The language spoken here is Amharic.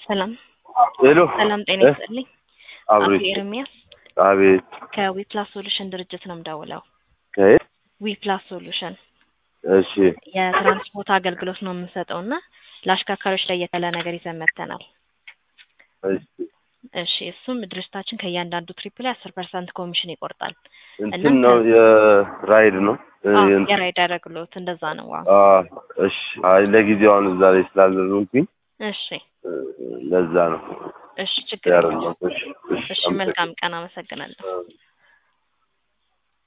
ሰላም ሄሎ ሰላም፣ ጤና እ? ይስጥልኝ። አቶ አብሬት ኤርሚያስ አቤት ከዊፕላስ ሶሉሽን ድርጅት ነው የምደውለው። ከየት? ዊፕላስ ሶሉሽን እሺ የትራንስፖርት አገልግሎት ነው የምንሰጠው እና ለአሽከርካሪዎች ላይ የተለ ነገር ይዘን መጥተናል። እሺ እሺ እሱም ድርጅታችን ከእያንዳንዱ ትሪፕ ላይ አስር ፐርሰንት ኮሚሽን ይቆርጣል። እንትን ነው የራይድ ነው እ- አዎ፣ እንትን- የራይድ አገልግሎት እንደዛ ነው። ዋው አ እሺ አይ ለጊዜው አሁን እዛ ላይ ስላልሆንኩኝ እሺ እ፣ ለዛ ነው እሺ ችግር የለውም። ያረጋው እሺ እሺ መልካም ቀን፣ አመሰግናለሁ። አመሰግናለሁ።